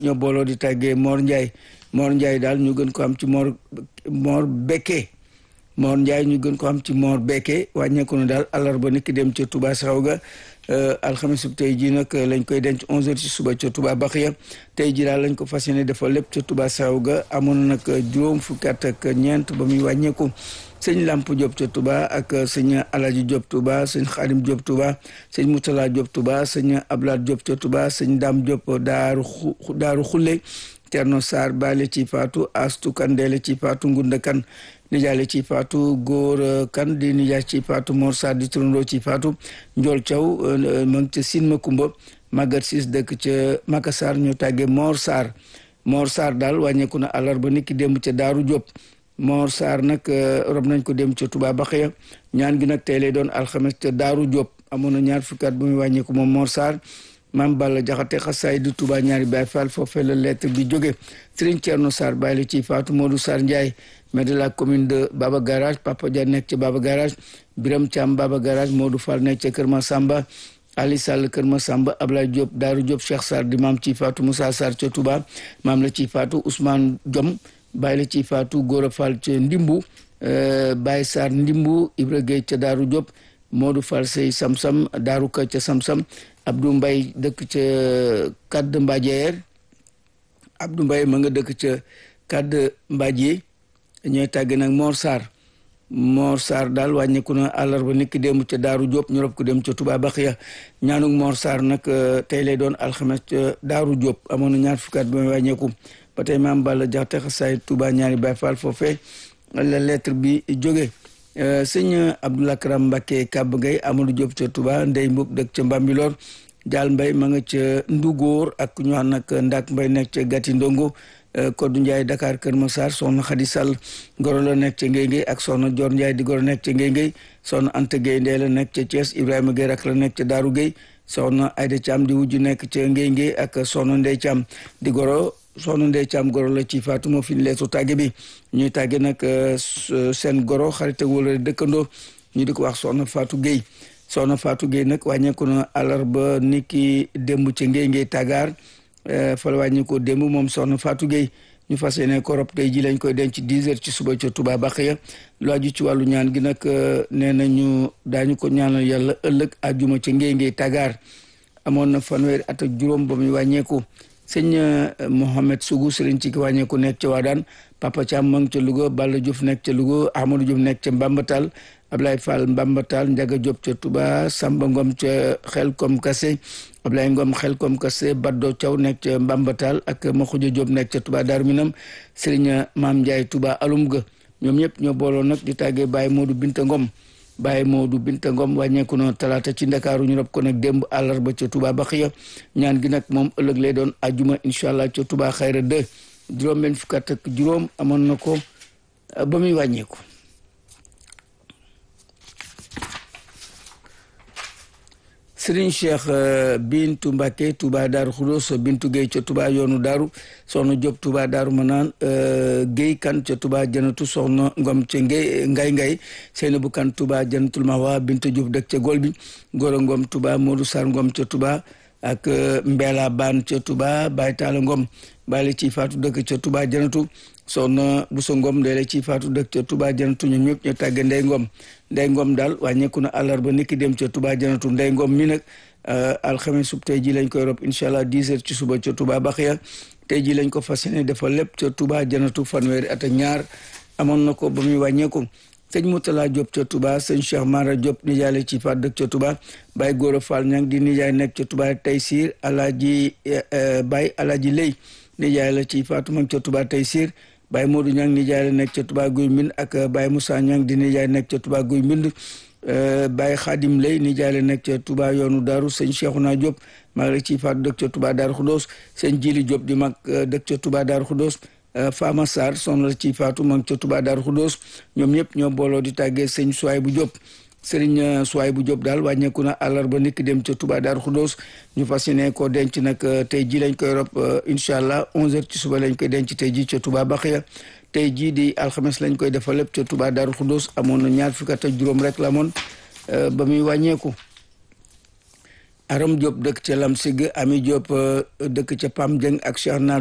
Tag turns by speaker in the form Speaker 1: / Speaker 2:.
Speaker 1: ñoo booloo di tàggee Mor Ndiaye Mor Ndiaye daal ñu gën ko am ci Mor Mor Bekke Mor Ndiaye ñu gën ko am ci Mor Bekke wàññeeku na daal àllarba nit ki dem ca Touba Saxaw ga alxames bu tey jii nag lañ koy denc 11h ci suba ca Touba Baxiya tey jii daal lañ ko fas yéene defal lépp ca Touba Saxaw ga amoon na nag juróom fukki at ak ñeent ba muy wàññeeku sëñ Lamp Diop ca Touba ak sëñ Alaji Diop Touba sëñ Xadim Diop Touba sëñ Moutala Diop Touba sëñ Ablaat Diop ca Touba sëñ Dam Diop daaru daaru xulle Cerno Sarr baale ci faatu astu kandeele ci faatu ngunda kan nijaale ci faatu góor kan di nijaay ci faatu Mor Sarr di turandoo ci faatu Njool Thiaw ma ngi ca Sine Makumba Magat Sis dëkk ca Makassar ñu tàggee Mor Sarr Mor Sarr daal wàññeeku na àllarba niki démb ca Daaru Diop Mor Sarr nag rob nañ ko dem ca Touba Baxiya ñaan gi nag tey lay doon alxames ca Daaru Diop amoon na ñaar fukki at bu muy wàññeeku moom Mor Sarr maam Balla Jaxate xasaay di Touba ñaari Baay Faal foofee la lettre bi jóge Serigne Thierno Sarr bàyyi la ci Fatou Modou Sarr Ndiaye maire de la commune de Baba Garage Papa Dia nekk ca Baba Garage Biram Thiam Baba Garage Modou Fall nekk ca Kër Masamba Ali Sall Kër Masamba Ablaye Diop Daaru Diop Cheikh Sarr di maam ci Fatou Moussa Sarr ca Touba maam la ci Fatou Ousmane Diom bàyyi la ci Fatou Gora Fall ca Ndimbu Baye Sarr Ndimbu Ibra Gueye ca Daaru Diop Modou Fall Sey Samsam Daaru Ka ca Samsam Abdou Mbaye dëkk ca Kadd Mbadjeer Abdou Mbaye ma nga dëkk ca Kadd Mbadje ñooy tàgge nag Mor Sarr Mor Sarr daal wàññeeku na àllarba niki démb ca Daaru Diop ñu rob ko dem ca Touba Baxiya ñaanuk Mor Sarr nag tey lay doon alxames ca Daaru Diop amoon na ñaar fukkaat ba muy wàññeeku ba tey maam Balla jaxte xasaay Touba ñaari Baay Faal foofee la lettre bi jóge sëñ Abdoulaye Karam Mbacke Kab Gueye Amadou Diop ca Touba Ndey Mbub dëkk ca Mbambilor Jaal Mbay ma nga ca Ndugóor ak ñu wax nag Ndak Mbay nekk ca Gati Ndongo Koddu Ndiaye Dakar Kër Massar soxna Xadi Sall goro la nekk ca Ngéy Ngéy ak soxna Dior Ndiaye di goro nekk ca Ngéy Ngéy soxna Anta Gueye Ndee la nekk ca Thiès Ibrahima Gueye rak la nekk ca Daaru Gueye soxna Ayda Thiam di wujju nekk ca Ngéy Ngéy ak soxna Ndey Thiam di goro soxna Ndey Thiam goro la ci Fatou moo fi leetu tàgge bi ñuy tàgge nag seen goro xarit ak wala dëkkandoo ñu di ko wax soxna Fatou Gueye soxna Fatou Gueye nag wàññeeku na àllarba ni ki démb ca Ngéy Ngéy Tagaar fa la wàññeekoo démb moom soxna Fatou Gueye ñu fas yéene ko rob tey ji lañ koy denc 10 heures ci suba ca Touba Baxiya lu aju ci wàllu ñaan gi nag nee nañu daañu ko ñaanal yàlla ëllëg àjjuma ca Ngéy Ngéy Tagaar amoon na fanweeri at ak juróom ba muy wàññeeku sëñ Mohamed Sougou sëriñ ci ki wàññeeku nekk ca Waadaan Papa Thiam ma ngi ca Louga Balla Diouf nekk ca Louga Ahmadou Diouf nekk ca Mbambatal Ablaye Fall Mbambatal Ndiaga Diop ca Touba Samba Ngom ca Xelkom Kassé Ablaye Ngom Xelkom Kassé Baddo Thiaw nekk ca Mbambatal ak Makhoudia Diop nekk ca Touba Darou Minam sëriñ Maam Ndiaye Touba Alum ga ñoom ñëpp ñoo booloo nag di tàggee Baye Modou Binta Ngom Baye Modou Binta Ngom wàññeeku na talaata ci Ndakaaru ñu rob ko nag démb àllarba ca Touba Baxiya ñaan gi nag moom ëllëg lay doon ajuma incha allah ca Touba Xayra 2 juróom benn fukk ak juróom amoon na ko ba muy wàññeeku. Serigne Cheikh Bintu Mbacke Touba Daaru Xudos Bintu Gueye ca Touba yoonu Daaru soxna Diop Touba Daaru Manaan Gueye kan ca Touba Janatu soxna Ngom ca Ngay Ngay Ngay Seynabou kan Touba Janatul Mahwa Bintu Diouf dëkk ca Gol bi Gora Ngom Touba Modou Sarr Ngom ca Touba ak Mbela Ban ca Touba Baye Talla Ngom bàyyi ci faatu dëkk ca Touba Janatu soxna Bousso Ngom deele ci faatu dëkk ca Touba Janatu ñoom ñëpp ñu tàgge Ndey Ngom Ndey Ngom daal wàññeeku na àllarba niki dem ca Touba Janatu Ndey Ngom mi nag alxames sub tey ji lañ koy rob incha allah 10 heures ci suba ca Touba Baxiya tey ji lañ ko fas yéene defal lépp ca Touba Janatu fanweeri at ak ñaar amoon na ko ba muy wàññeeku sëñ Moutala Diop ca Touba sëñ Cheikh Mara Diop nijaay ci faat dëkk ca Touba Baye Gora Fall ñang di nijaay nekk ca Touba Taysir Alaaji Baye Alaaji Lay nijaay la ci faatu mag ca Touba Taysir Baye Modou ñang nijaay la nekk ca Touba Guy Mbind ak Baye Moussa ñang di nijaay nekk ca Touba Guy Mbind Baye Khadim Lay nijaay la nekk ca Touba yoonu Daaru sëñ Cheikhouna Diop mag la ci faatu dëkk ca Touba Daaru Xudoos sëñ Jili Diop di mag dëkk ca Touba Daaru Xudoos Fama Sarr soxna la ci faatu mag ca Touba Daaru Xudoos ñoom ñëpp ñoo booloo di tàggee sëñ Suwaay bu Diop sëriñ Suwaay bu Diop daal wàññeeku na àllarba niki dem ca Touba Daaru Xudoos ñu fas yéene ko denc nag tey ji lañ koy rob incha allah 11h ci suba lañ koy denc tey ji ca Touba Baxiya tey jii di alxames lañ koy defal lépp ca Touba Daaru Xudoos amoon na ñaar fukki at ak juróom rek la amoon ba muy wàññeeku Aram Diop dëkk ca Lamsig Ami Diop dëkk ca Pam Dieng ak Cheikh